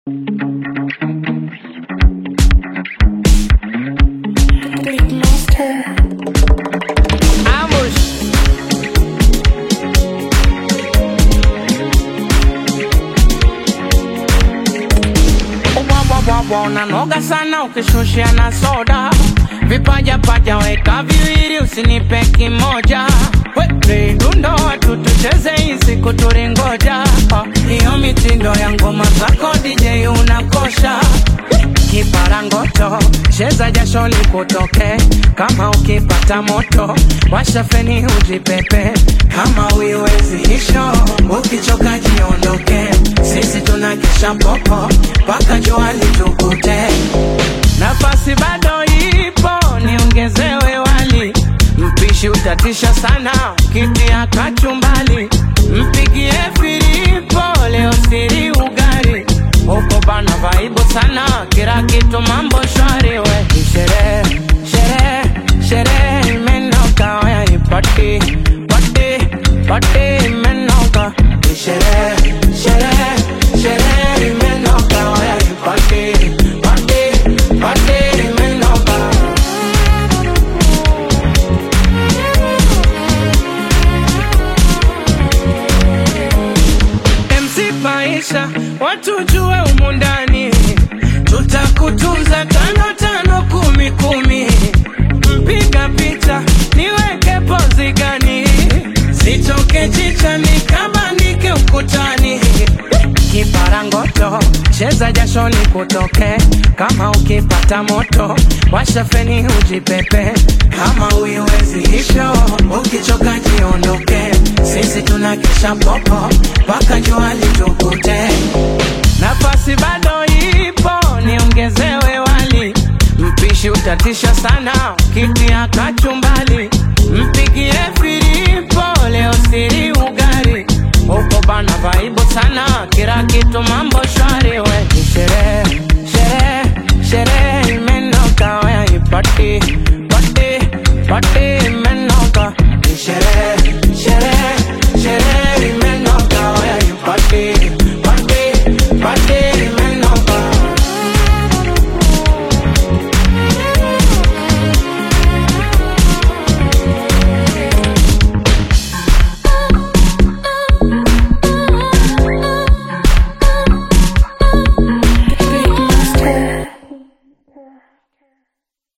Big monster. Ambush. Ubwabwabwabwa unanoga sana ukishushia na soda vipaja paja weka viwili usinipe kimoja We, dundo watu tucheze hii siku tulingoja Oh, hiyo mitindo ya ngoma zako DJ unakosha kiparangoto cheza jasho likutoke kama ukipata moto washa feni ujipepe kama uiwezi hisho ukichoka jiondoke sisi tunakesha popo mpaka jua litukute nafasi bado ipo niongezewe wali mpishi utatisha sana kitia kachumbali mpigie filipo leo siri ugari huko bana vaibu sana kila kitu mambo shwari we Ni sherehe sherehe sherehe imenoka waya ipati pati pati imenoka Ni sherehe sherehe sherehe imenoka waya ipati pati pati imenoka MC Paisha, watu jue umu ndani, tutakutunza tano tano kumi kumi. Mpiga picha niweke pozi gani, sitoke chicha nikabandike ukutani. Kiparangoto cheza jasho likutoke, kama ukipata moto washa feni ujipepe, kama uiwezi hisho ukichoka jiondoke, sisi tunakesha popo mpaka jua litukute. Nafasi bado ipo, niongezewe wali, mpishi utatisha sana, kitia kachumbali, mpigie filipo leo siri ugari huko bana vaibu sana, kila kitu mambo